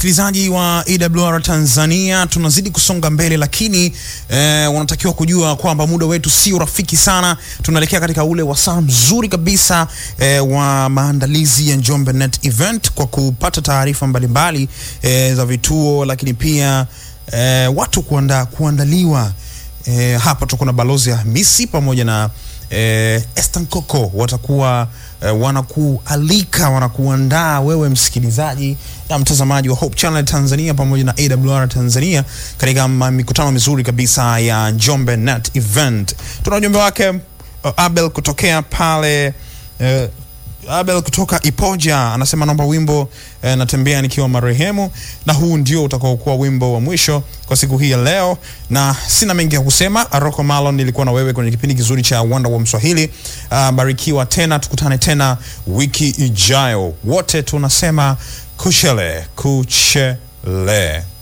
msikilizaji wa AWR Tanzania, tunazidi kusonga mbele, lakini eh, unatakiwa kujua kwamba muda wetu sio rafiki sana. Tunaelekea katika ule wasaa mzuri kabisa eh, wa maandalizi ya Njombe Net Event kwa kupata taarifa mbalimbali eh, za vituo, lakini pia eh, watu kuanda, kuandaliwa eh, hapa tuko na balozi ya Hamisi pamoja na eh, Estan Coco watakuwa eh, wanakualika wanakuandaa wewe msikilizaji na mtazamaji wa Hope Channel Tanzania pamoja na AWR Tanzania katika ma- mikutano mizuri kabisa ya Njombe Net Event. Tuna ujumbe wake uh, Abel kutokea pale eh, Abel kutoka Ipoja anasema naomba wimbo eh, natembea nikiwa marehemu, na huu ndio utakaokuwa wimbo wa mwisho kwa siku hii ya leo, na sina mengi ya kusema. Rocco Malon nilikuwa na wewe kwenye kipindi kizuri cha Wanda wa Mswahili. Uh, barikiwa tena, tukutane tena wiki ijayo. Wote tunasema kuchele kuchele.